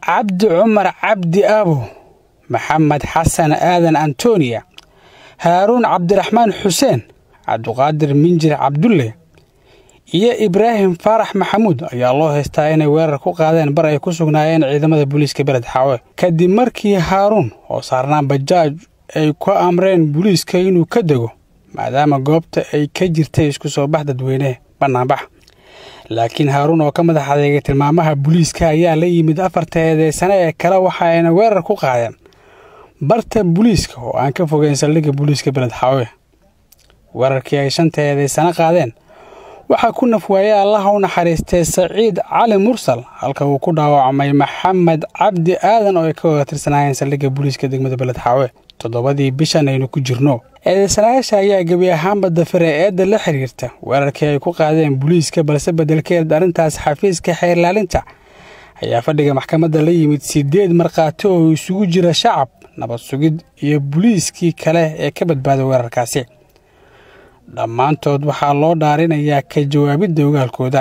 cabdi cumar cabdi abo maxamed xasan aadan antoniya haaruun cabdiraxmaan xuseen cabdiqaadir minjir cabdulle iyo ibraahim faarax maxamuud ayaa loo haystaa inay weerar ku qaadeen bar ay ku sugnaayeen ciidamada booliiska beled xaawe kadib markii haaruun oo saarnaan bajaaj ay ku amreen booliiska inuu ka dego maadaama goobta ay ka jirtay isku soo bax dadweyne bannaanbax laakiin haaruun oo ka madax adeegay tilmaamaha booliiska ayaa la yimid afarta eedeysane ee kale waxa ayna weerar ku qaadeen barta booliiska oo aan ka fogeyn saldhigga booliiska beled xaawe weerarkii ay shanta eedeysane qaadeen waxaa ku nafwaayey allaha u naxariistay saciid cali mursal halka uu ku dhaawacmay maxamed cabdi aadan oo ay ka wada tirsanaayeen saldhigga booliiska degmada beled xaawe toddobadii bishan aynu ku jirno eedeysanayaasha ayaa gebi ahaanba dafire eedda la xiriirta weerarkii ay ku qaadeen booliiska balse beddelkeed arrintaas xafiiska xeerlaalinta ayaa fadhiga maxkamadda la yimid siddeed markhaati oo isugu jira shacab nabad sugid iyo booliiskii kale ee ka badbaaday weerarkaasi dhammaantood waxaa loo dhaarinayaa ka jawaabidda ogaalkooda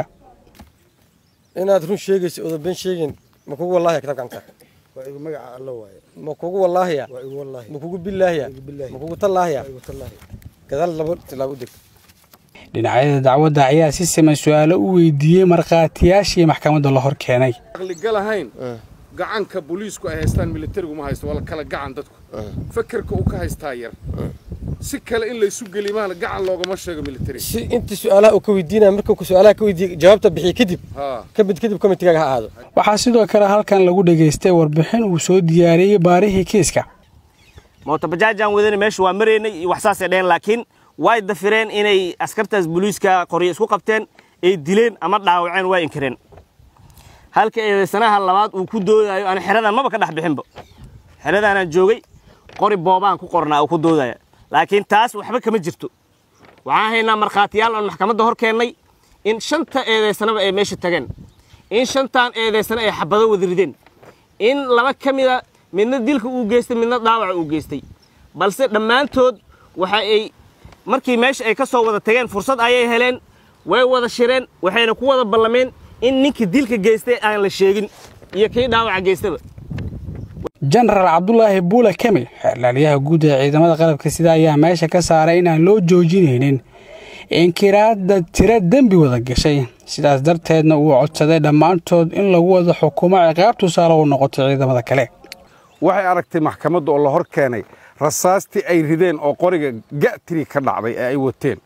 inaad run sheegayso oodan been sheegin ma kugu wallaahiya kitaabka gacanta waa igu magaca alla waaye ma kugu wallaahiya waa igu wallaahi ma kugu billaahiya igu billaahi ma kugu tallaahiya waa igu tallaahi gadaal labo tilaabo u deg dhinacyada dacwadda ayaa si siman su-aalo u weydiiyey markhaatiyaashii maxkamadda la hor keenay aqligal ahayn gacanka booliisku ay haystaan militarigu ma haysto waa kala gacan dadku fakerka uu ka haystaa yar si kale in laysu geli maana gacan loogama sheego militari si intii su-aalaha uu ka weydiinaya markuu su-aalaha ka weydiiyey jawaabta bixiye kadib haa kabid kadib komitigaaga ha ahaado waxaa sidoo kale halkan lagu dhegaystay warbixin uu soo diyaariyey baarihii kiiska mootobajaajaan wadana meesha waa maraynay iyo wax saasay dheheen laakiin way dafireen inay askartaas booliiska qoryo isku qabteen ay dileen ama dhaawaceen waa inkireen halka eedeysanaha labaad uu ku doodayo ana xeradan maba ka dhex bixinba xeradaanaan joogay qori boobaan ku qornaa uu ku doodaya laakiin taas waxba kama jirto waxaan haynaa markhaatiyaal oon maxkamadda hor keennay in shanta eedeysanaba ay meesha tageen in shantaan eedeysana ay xabado wada rideen in laba ka mida midna dilka uu geystay midna dhaawaca uu geystay balse dhammaantood waxa ay markii meesha ay ka soo wada tageen fursad ayay heleen way wada shireen waxayna ku wada ballameen in ninkii dilka geystay aan la sheegin iyo kii dhaawaca geystaba jenaraal cabdulaahi buula kemil xeerlaaliyaha guud ee ciidamada qalabka sida ayaa meesha ka saaray inaan loo joojinaynin inkiraadda tiro dembi wada gashay sidaas darteedna uu codsaday dhammaantood in lagu wada xukumo ciqaab tusaale u noqoto ciidamada kale waxay aragtay maxkamadda oo la hor keenay rasaastii ay rideen oo qoriga ga'tiri ka dhacday ee ay wateen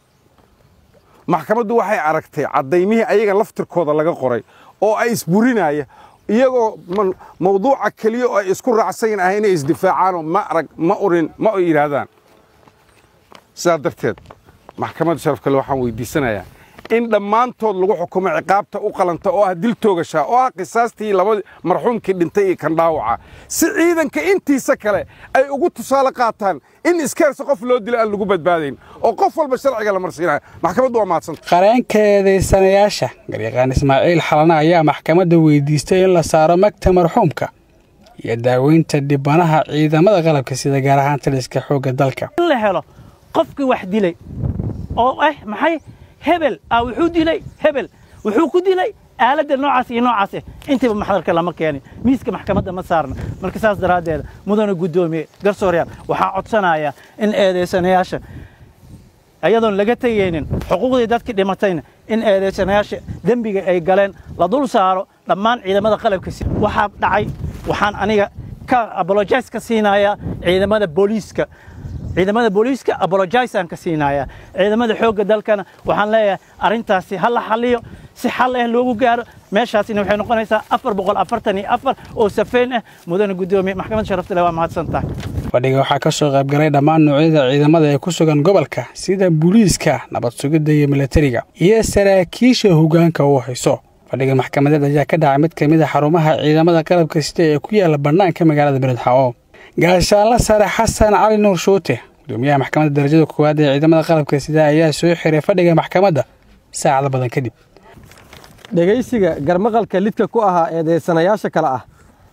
maxkamaddu waxay aragtay caddaymihii ayaga laftirkooda laga qoray oo ay isburinaya iyagoo man- mawduuca keliya oo ay isku raacsayn ah inay isdifaacaanoo ma arag ma urin ma u yidhaahdaan sidaa darteed maxkamadda sharaf kale waxaan weydiisanayaa in dhammaantood lagu xukumo ciqaabta u qalanta oo ah dil toogashaa oo ah qisaastii labadii marxuumkii dhintay iyo kan dhaawaca si ciidanka intiisa kale ay ugu tusaale qaataan in iskeersa qof loo dilo aan lagu badbaadayn oo qof walba sharciga la marsiinayo maxkamaddu waa mahadsanta qareenka eedeysanayaasha garyaqaan ismaaciil xalana ayaa maxkamadda weydiistay in la saaro magta marxuumka iyo daaweynta dhibanaha ciidamada qalabka sida gaar ahaan taliska xoogga dalka in la helo qofkii wax dilay oo ah maxay hebel ah wuxuu dilay hebel wuxuu ku dilay aaladda noocaas iyo noocaas ah intiiba maxdarka lama keenin miiska maxkamadda ma saarna marka saas daraaddeed mudana guddoomiye garsooryaal waxaa codsanaya in eedeysanayaasha ayadoon laga tegaynin xuquuqdii dadkii dhimatayna in eedeysanayaasha dembiga ay galeen la dul saaro dhammaan ciidamada qalabka si waxaa dhacay waxaan aniga ka apologize ka siinayaa ciidamada booliiska ciidamada booliiska apologize aan ka siinayaa ciidamada xoogga dalkana waxaan leeyahay arrintaasi ha la xalliyo si xal ah loogu gaaro meeshaasina waxay noqonaysaa afar boqol afartan iyo afar oo safeyn ah mudana guddoomiye maxkamadda sharafta leh waa mahadsan tahay fadhiga waxaa ka soo qaybgalay dhammaan noocyada ciidamada ee ku sugan gobolka sida booliiska nabad sugidda iyo milatariga iyo saraakiisha hoggaanka uu hayso fadhiga maxkamadeed ayaa ka dhacay mid ka mid a xarumaha ciidamada qalabka sida ee ku yaala bannaanka magaalada beledxaawo gaashaanla sare xasan cali nuur shuute gudoomiyaha maxkamadda darajada koowaad ee ciidamada qalabka sida ayaa soo xiray fadhiga maxkamadda saacado badan kadib dhegaysiga garmaqalka lidka ku ahaa eedeysanayaasha kale ah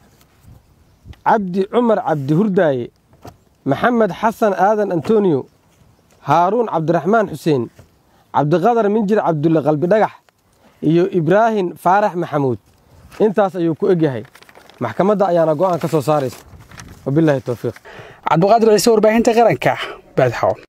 cabdi cumar cabdi hurdaaye maxamed xasan aadan antoniyo haaruun cabdiraxmaan xuseen cabdiqadar minjir cabdulle qalbi dhagax iyo ibraahim faarax maxamuud intaas ayuu ku egyahay maxkamadda ayaana go'aan ka soo saaraysa wabilaahi towfiiq cabduqaadir ciise warbaahinta qaranka baadxaw